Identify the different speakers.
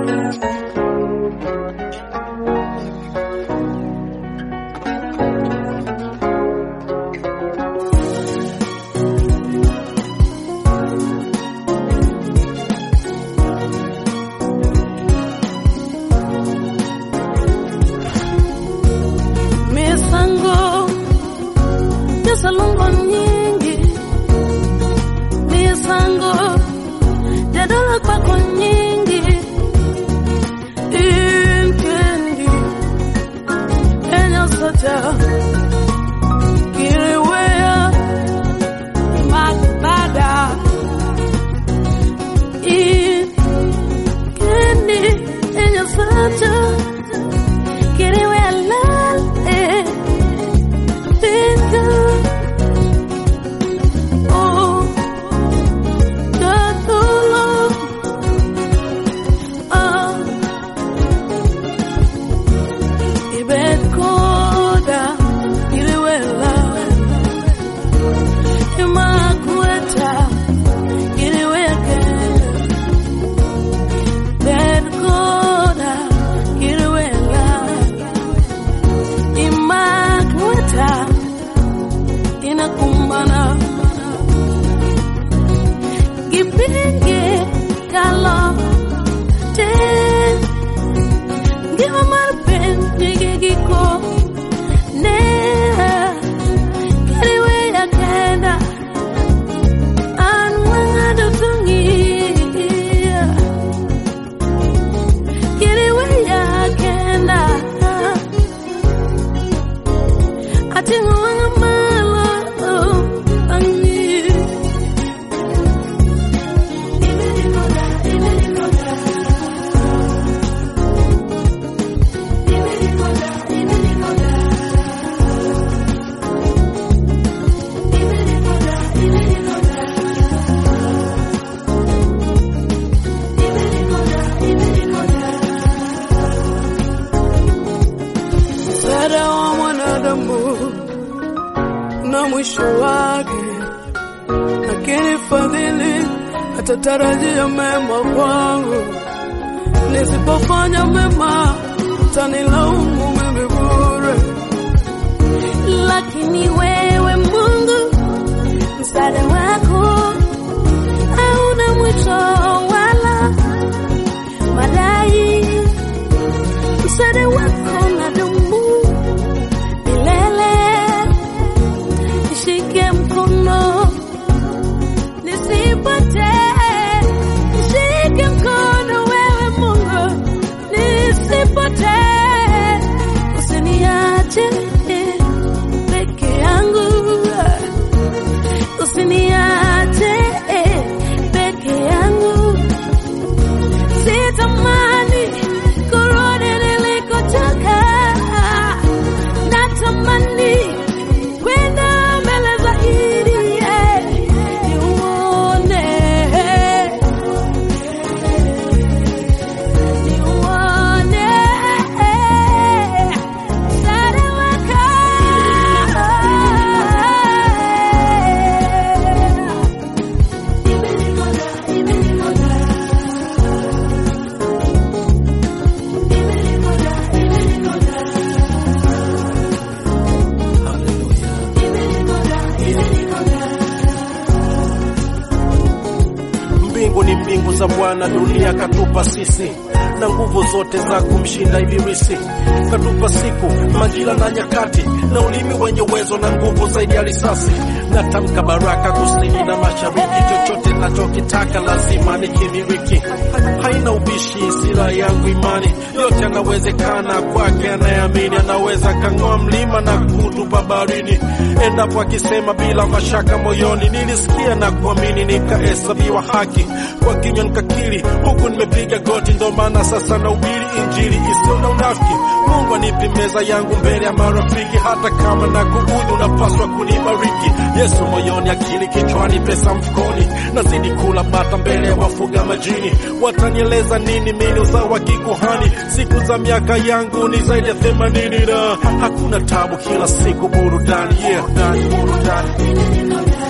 Speaker 1: misango yasalongo nyingi misango jadala kwako nyingi inkendi enyasaja kiriweya magbada inkendi enyasaja kiriweya lal eh. Imagweta inakumbana gipinge kalo te ngima mar piny nigi giko ne kariweya kenda an wang'ado dhung'i kiriweya kenda ating'o wang'a malo ang'i msaada wa mwanadamu na mwisho wake, lakini fadhili atatarajia mema kwangu. Nisipofanya mema, utanilaumu mimi bure, lakini wewe Mungu, msaada wako hauna mwisho wala madai msaada wako nadumu milele. Nishike mkono nisipotee, nishike mkono wewe Mungu nisipotee, usiniache peke yangu, usiniache peke yangu sitamani kurudi nilikotoka, natamani kwenda mbele zaidi, eh, niuone, niuone msaada wako.
Speaker 2: Mbingu ni mbingu za Bwana, dunia katupa sisi, na nguvu zote za kumshinda ibilisi. Katupa siku, majira na nyakati, na ulimi wenye uwezo na nguvu zaidi ya risasi. Natamka baraka kusini na mashariki, chochote nachokitaka lazima nikimiliki. Haina ubishi, sira yangu imani, yote yanawezekana kwake anayeamini. Anaweza kang'oa mlima na kutupa baharini, endapo akisema bila mashaka moyoni. Nilisikia na kuamini, nikahesabiwa haki kwa kinywa nikakiri, huku nimepiga goti, ndo maana sasa nahubiri injili isiyo na unafiki. Mungu anipe meza yangu mbele ya marafiki, hata kama na kuudhi, unapaswa kunibariki. Yesu moyoni, akili kichwani, pesa mfukoni, nazidi kula bata mbele ya wafuga majini. Watanieleza nini mimi uzao wa kikuhani? Siku za miaka yangu ni zaidi ya themanini na hakuna tabu, kila siku burudani, yeah, burudani.